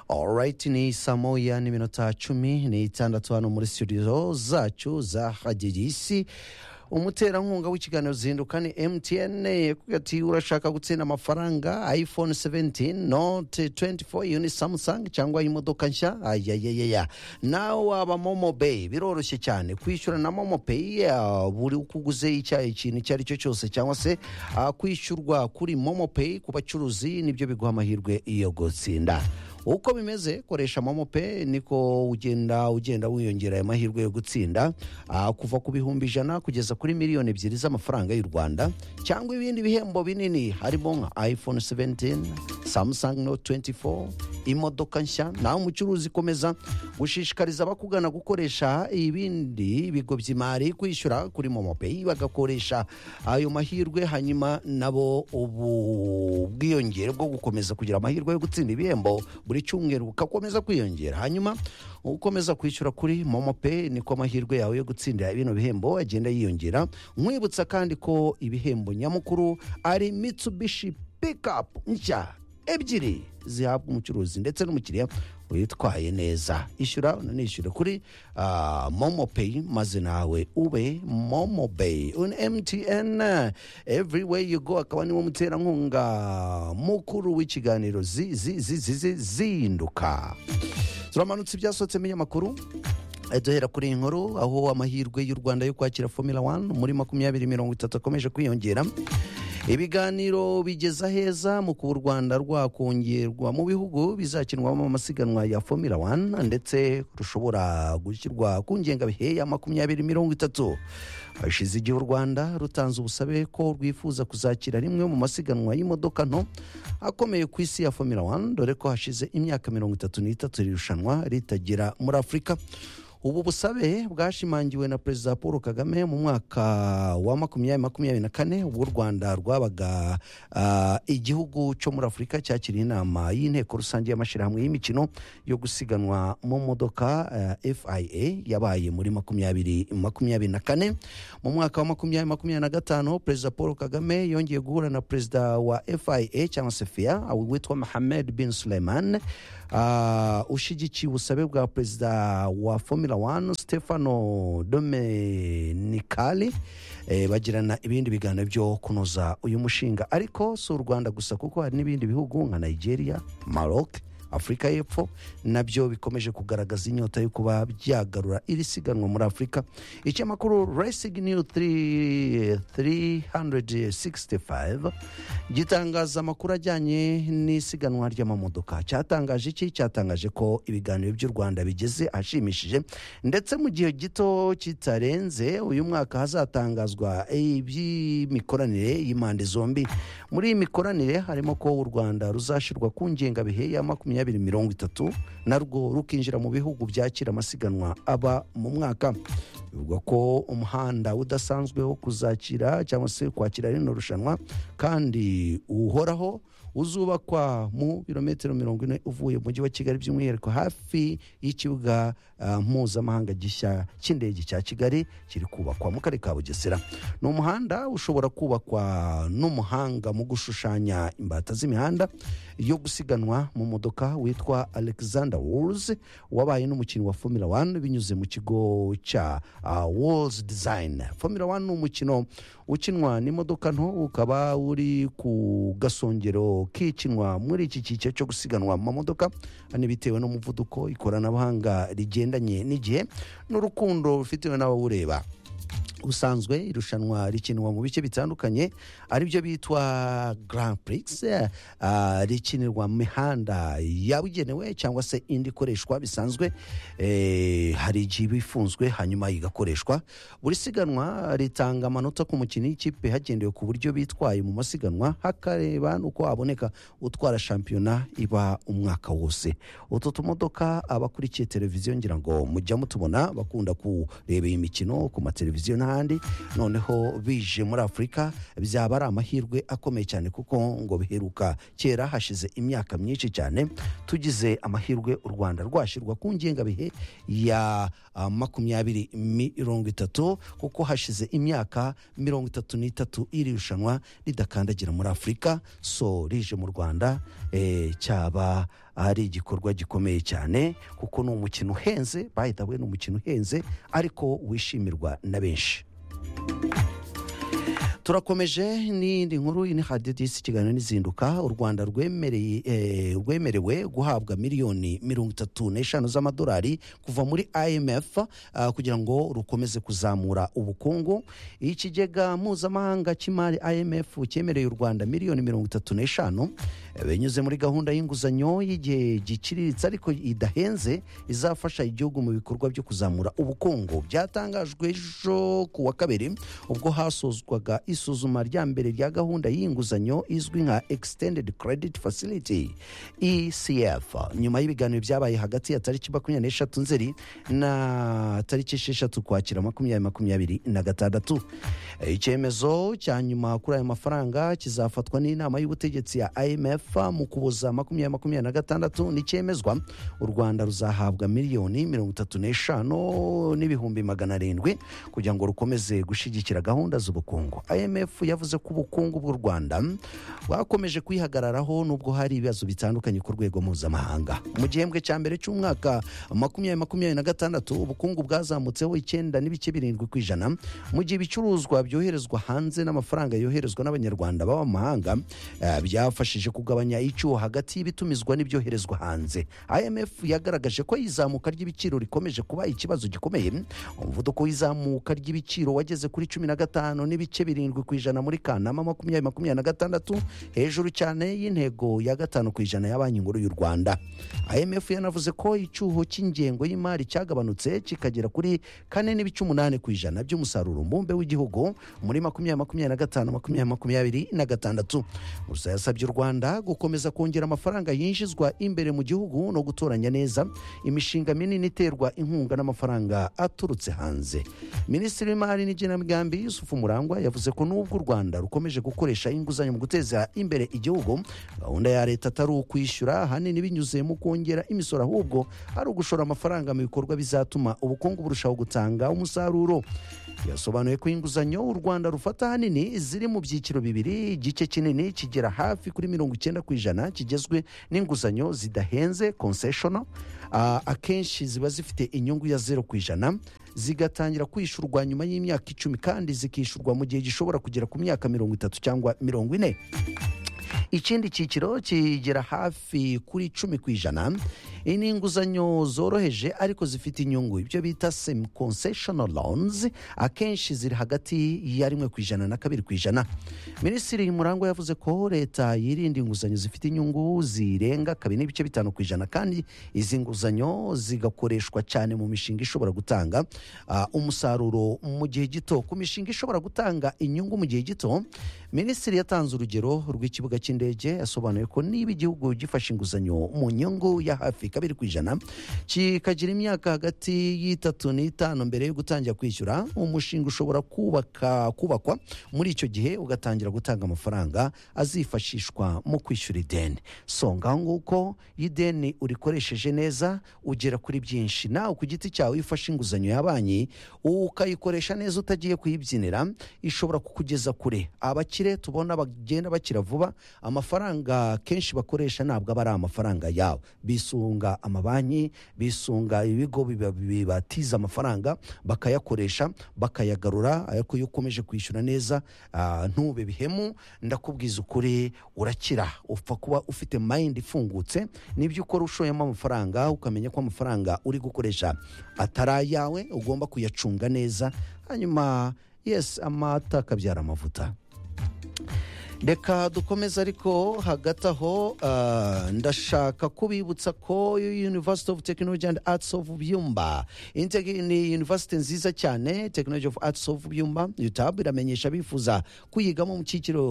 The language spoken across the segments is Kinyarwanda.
Alright ni saa moya n'iminota cumi n'itandatu hano muri studio zacu za hagigisi umuterankunga w'ikiganiro zinduka ni mtn yakubwira ati urashaka gutsinda amafaranga iphone 17 note 24 yuni samsung cyangwa imodoka nshya ayayayaya nawe waba momo pay biroroshye cyane kwishyura na momo pay yeah, buri uko uguze icya- ikintu icyo ari cyo cyose cyangwa se ah, kwishyurwa kuri momo pay ku bacuruzi nibyo biguha amahirwe yo gutsinda uko bimeze koresha momo pe niko ugenda ugenda wiyongera aya mahirwe yo gutsinda Ah, kuva ku bihumbi ijana kugeza kuri miliyoni ebyiri z'amafaranga y'u rwanda cyangwa ibindi bihembo binini harimo nka iphone 17 samsung note 24 imodoka nshya nawe umucuruzi komeza gushishikariza abakugana gukoresha ibindi bigo by'imari kwishyura kuri momo pay bagakoresha ayo mahirwe hanyuma nabo ubu bwiyongere bwo gukomeza kugira amahirwe yo gutsinda ibihembo buri cyumweru bukakomeza kwiyongera hanyuma ukomeza kwishyura kuri momo pay niko amahirwe yawe yo gutsindira bino bihembo agenda yiyongera nkwibutsa kandi ko ibihembo nyamukuru ari mitsubishi pickup nshya ebyiri zihabwa umucuruzi ndetse n'umukiriya witwaye neza ishyura unanishyure kuri ah, momo pay maze nawe ube momo pay un mtn every way you go akaba niwo muterankunga mukuru w'ikiganiro zi- zi- zi- zi- zi- zinduka turamanutse ibyasohotsemo amakuru Eh, duhera kuri iyi nkuru aho amahirwe y'u rwanda yo kwakira formula 1 muri makumyabiri mirongo itatu akomeje kwiyongera ibiganiro bigeza heza mu kuba u rwanda rwakongerwa mu bihugu bizakinwamo amasiganwa ya formula 1 ndetse rushobora gushyirwa ku ngengabihe ya makumyabiri mirongo itatu hashize igihe u rwanda rutanze ubusabe ko rwifuza kuzakira rimwe mu masiganwa y'imodoka nto akomeye ku isi ya formula 1 dore ko hashize imyaka mirongo itatu n'itatu iri rushanwa ritagira muri afurika ubu busabe bwashimangiwe na perezida paul kagame mu mwaka wa makumyabiri makumyabiri na kane ubwo u rwanda rwabaga ah, igihugu cyo muri afurika cyakiriye inama y'inteko rusange y'amashyirahamwe y'imikino yo gusiganwa mu modoka ah, fia yabaye muri makumyabiri makumyabiri na kane mu mwaka wa makumyabiri makumyabiri na gatanu perezida paul kagame yongeye guhura na perezida wa fia cyangwa se fia witwa mohamed bin suleiman ah, ushyigikiye ubusabe bwa perezida wa formula 1 stefano domenicali eh, bagirana ibindi biganiro byo kunoza uyu mushinga ariko si u rwanda gusa kuko hari n'ibindi bihugu nka nigeria maroc afurika y'epfo nabyo bikomeje kugaragaza inyota yo kuba byagarura iri siganwa muri afurika ikinyamakuru racing new 3 365 gitangaza amakuru ajyanye n'isiganwa ry'amamodoka cyatangaje iki cyatangaje ko ibiganiro by'u rwanda bigeze ahashimishije ndetse mu gihe gito kitarenze uyu mwaka hazatangazwa iby'imikoranire y'impande zombi muri iyi mikoranire harimo ko u rwanda ruzashyirwa ku ngengabihe ya makumyabiri mirongo itatu narwo rukinjira mu bihugu byakira amasiganwa aba mu mwaka bivugwa ko umuhanda udasanzwe wo kuzakira cyangwa se kwakira rino rushanwa kandi uhoraho uzubakwa mu birometero mirongo ine uvuye mu mujyi wa kigali by'umwihariko hafi y'ikibuga ah, mpuzamahanga gishya cy'indege cya kigali kiri kubakwa mu karere ka bugesera ni umuhanda ushobora kubakwa n'umuhanga mu gushushanya imbata z'imihanda yo gusiganwa mu modoka witwa alexander wars wabaye n'umukinnyi wa formula 1 binyuze mu kigo cya uh, wars design formula 1 ni umukino ukinwa n'imodoka nto ukaba uri ku gasongero kikinwa muri iki cyiciro cyo gusiganwa mu mamodoka hano bitewe n'umuvuduko ikoranabuhanga rigendanye n'igihe n'urukundo rufitewe n'abawureba ubusanzwe irushanwa rikinwa mu bice bitandukanye aribyo bitwa Grand Prix eh, ah, rikinirwa mu mihanda yabugenewe cyangwa se indi ikoreshwa bisanzwe eh, hari igihe iba ifunzwe hanyuma igakoreshwa buri siganwa ritanga amanota ku mukinnyi w'ikipe hagendewe ku buryo bitwaye mu masiganwa hakareba n'uko haboneka utwara shampiyona iba umwaka wose utu tumodoka abakurikiye televiziyo ngira ngo mujya mutubona bakunda kureba iyi mikino ku mateleviziyo n'ahandi noneho bije muri afurika byaba ari amahirwe akomeye cyane kuko ngo biheruka kera hashize imyaka myinshi cyane tugize amahirwe u rwanda rwashyirwa ku ngengabihe ya ah, makumyabiri mirongo itatu kuko hashize imyaka mirongo itatu n'itatu iri rushanwa ridakandagira muri afurika so rije mu rwanda eh, cyaba ari igikorwa gikomeye cyane kuko ni umukino uhenze bahita we ni umukino uhenze ariko wishimirwa na benshi turakomeje n'iyindi nkuru ni hadidisi ikiganiro n'izinduka u rwanda rwemereye- eh, rwemerewe guhabwa miliyoni mirongo itatu n'eshanu z'amadolari kuva muri imf ah, kugira ngo rukomeze kuzamura ubukungu ikigega mpuzamahanga cy'imari imf cyemereye u rwanda miliyoni mirongo itatu n'eshanu eh, binyuze muri gahunda y'inguzanyo y'igihe giciriritse ariko idahenze izafasha igihugu mu bikorwa byo kuzamura ubukungu byatangajwe ejo ku wa kabiri ubwo hasozwaga isuzuma rya mbere rya gahunda y'inguzanyo izwi nka extended credit facility ecf nyuma y'ibiganiro byabaye hagati ya tariki makumyabiri n'eshatu nzeri na tariki esheshatu kwakira makumyabiri makumyabiri na gatandatu icyemezo cya nyuma kuri aya mafaranga kizafatwa n'inama y'ubutegetsi ya imf mu kuboza makumyabiri makumyabiri na gatandatu n'icyemezwa u rwanda ruzahabwa miliyoni mirongo itatu n'eshanu n'ibihumbi magana arindwi kugira ngo rukomeze gushyigikira gahunda z'ubukungu imf yavuze ko ubukungu bw'u rwanda bwakomeje kwihagararaho nubwo hari ibibazo bitandukanye ku rwego mpuzamahanga mu gihembwe cya mbere cy'umwaka makumyabiri makumyabiri na gatandatu ubukungu bwazamutseho icyenda n'ibice birindwi ku ijana mu gihe ibicuruzwa byoherezwa hanze n'amafaranga yoherezwa n'abanyarwanda baba mu mahanga eh, byafashije kugabanya icyuho hagati y'ibitumizwa n'ibyoherezwa hanze imf yagaragaje ko izamuka ry'ibiciro rikomeje kuba ikibazo gikomeye umuvuduko w'izamuka ry'ibiciro wageze kuri cumi na gatanu n'ibice birindwi ku ijana muri kanama makumyabiri makumyabiri na gatandatu hejuru cyane y'intego ya gatanu ku ijana ya banki nkuru y'u rwanda imf yanavuze ko icyuho cy'ingengo y'imari cyagabanutse kikagera kuri kane n'ibice umunani ku ijana by'umusaruro mbumbe w'igihugu muri makumyabiri makumyabiri na gatanu makumyabiri makumyabiri na gatandatu gusa yasabye u rwanda gukomeza kongera amafaranga yinjizwa imbere mu gihugu no gutoranya neza imishinga minini iterwa inkunga n'amafaranga aturutse hanze minisitiri w'imari n'igenamigambi yusufu murangwa yavuze ko nubwo u rwanda rukomeje gukoresha inguzanyo mu guteza imbere igihugu gahunda ya leta atari ukwishyura ahanini binyuze mu kongera imisoro ahubwo ari ugushora amafaranga mu bikorwa bizatuma ubukungu burushaho gutanga umusaruro yasobanuye ko inguzanyo u rwanda rufata ahanini ziri mu byiciro bibiri igice kinini kigera hafi kuri mirongo icyenda ku ijana kigezwe n'inguzanyo zidahenze concessional Ah, akenshi ziba zifite inyungu ya zeru ku ijana zigatangira kwishyurwa nyuma y'imyaka icumi kandi zikishyurwa mu gihe gishobora kugera ku myaka mirongo itatu cyangwa mirongo ine ikindi cyiciro kigera hafi kuri icumi ku ijana iyi ni inguzanyo zoroheje ariko zifite inyungu ibyo bita semi concessional loans akenshi ziri hagati ya rimwe ku ijana na kabiri ku ijana minisitiri murangwa yavuze ko leta yirinda inguzanyo zifite inyungu zirenga kabiri n'ibice bitanu ku ijana kandi izi nguzanyo zigakoreshwa cyane mu mishinga ishobora gutanga ah, umusaruro mu gihe gito ku mishinga ishobora gutanga inyungu mu gihe gito minisitiri yatanze urugero rw'ikibuga cy'indege yasobanuye ko niba igihugu gifashe inguzanyo mu nyungu ya hafi kabiri ku ijana kikagira imyaka hagati y'itatu n'itanu mbere yo gutangira kwishyura umushinga ushobora kubaka kubakwa muri icyo gihe ugatangira gutanga amafaranga azifashishwa mu kwishyura ideni so ngaho nguko iyo ideni urikoresheje neza ugera kuri byinshi nawe ku giti cyawe iyo ufashe inguzanyo ya banki ukayikoresha neza utagiye kuyibyinira ishobora kukugeza kure abakire tubona bagenda bakira vuba amafaranga kenshi bakoresha ntabwo aba ari amafaranga yabo bisunga amabanki bisunga ibigo biba- bibatiza amafaranga bakayakoresha bakayagarura ariko iyo ukomeje kwishyura neza ah, ntube bihemu ndakubwiza ukuri urakira upfa kuba ufite mayindi ifungutse nibyo ukora ushoyemo amafaranga ukamenya ko amafaranga uri gukoresha atari ayawe ugomba kuyacunga neza hanyuma yesi amata akabyara amavuta reka dukomeze ariko hagati aho ah, ndashaka kubibutsa ko university of technology and arts of byumba Integ- ni university nziza cyane technology of arts of byumba utab iramenyesha bifuza kuyigamo mu cyiciro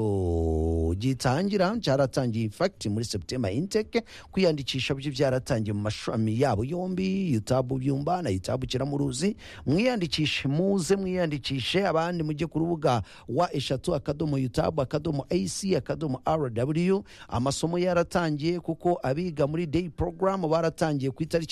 gitangira cyaratangiye infacti muri septemba inteke kwiyandikisha byo byaratangiye mu mashami yabo yombi utab byumba na utab kiramuruzi mwiyandikishe muze mwiyandikishe abandi mujye ku rubuga wa eshatu akadomo utab akadomo ac akadomo rw amasomo yaratangiye kuko abiga muri day program baratangiye ku itariki